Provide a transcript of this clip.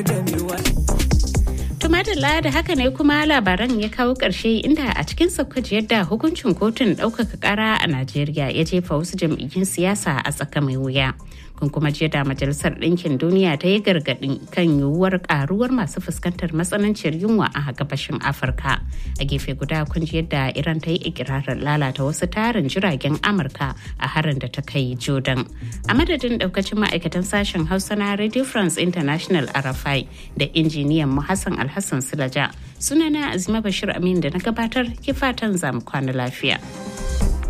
Tumadala da haka ne kuma labaran ya kawo ƙarshe inda a cikin saukaci yadda hukuncin kotun ɗaukaka ƙara a Najeriya ya jefa wasu jam'iyyun siyasa a tsaka mai wuya. Kun kuma jiya da Majalisar Ɗinkin Duniya ta yi gargaɗin kan yiwuwar ƙaruwar masu fuskantar matsananciyar yunwa a gabashin Afirka. A gefe guda kun ji yadda Iran ta yi ikirarin lalata wasu tarin jiragen Amurka a harin da ta kai Jordan. A madadin ɗaukacin ma'aikatan sashen Hausa na Radio France International RFI da injiniyan mu Hassan Alhassan Silaja. Sunana Azima Bashir Amin da na gabatar ke fatan zamu kwana lafiya.